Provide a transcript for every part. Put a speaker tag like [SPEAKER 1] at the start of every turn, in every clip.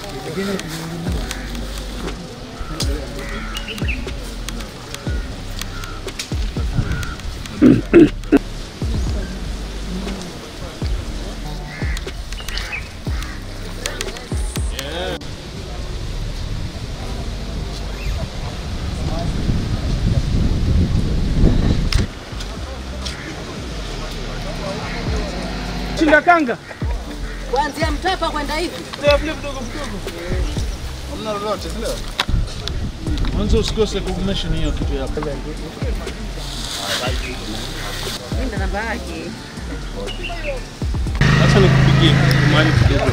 [SPEAKER 1] Chinda kanga.
[SPEAKER 2] Kuanzia Mtapa kwenda hivi.
[SPEAKER 1] Ndio vile vidogo vidogo.
[SPEAKER 3] Hamna lolote, si ndio?
[SPEAKER 1] Mwanzo usikose kumention hiyo kitu yako.
[SPEAKER 2] Nenda namba yake.
[SPEAKER 1] Acha nikupigie mahali kidogo.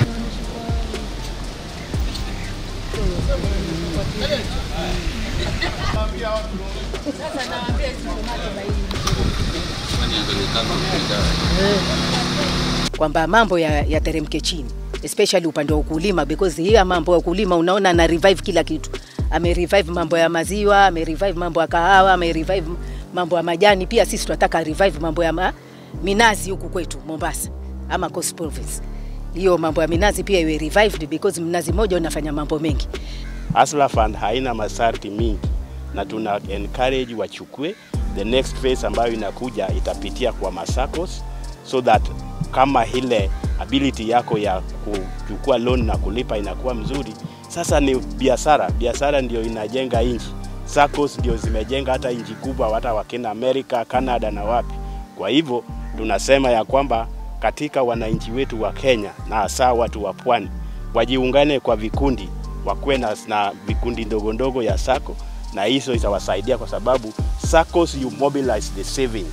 [SPEAKER 2] Sasa nawaambia hizi tomato baini. Kwamba mambo ya yateremke chini especially upande wa ukulima because hii mambo ya ukulima unaona ana revive kila kitu. Ame revive mambo ya maziwa, ame revive mambo ya kahawa, ame revive mambo ya majani. Pia sisi tunataka revive mambo ya ma, minazi huku kwetu Mombasa ama Coast Province. Hiyo mambo ya minazi pia iwe revived because mnazi mmoja unafanya mambo mengi.
[SPEAKER 4] Hustler Fund haina masharti mingi na tuna encourage wachukue. The next phase ambayo inakuja itapitia kwa masacos so that kama ile ability yako ya kuchukua loan na kulipa inakuwa mzuri. Sasa ni biashara, biashara ndio inajenga nchi. SACCOS ndio zimejenga hata nchi kubwa, hata wakina Amerika, Canada na wapi. Kwa hivyo tunasema ya kwamba katika wananchi wetu wa Kenya na hasa watu wa pwani wajiungane kwa vikundi, wakuwe na, na vikundi ndogo ndogo ya sako na hizo itawasaidia kwa sababu SACCOS you mobilize the savings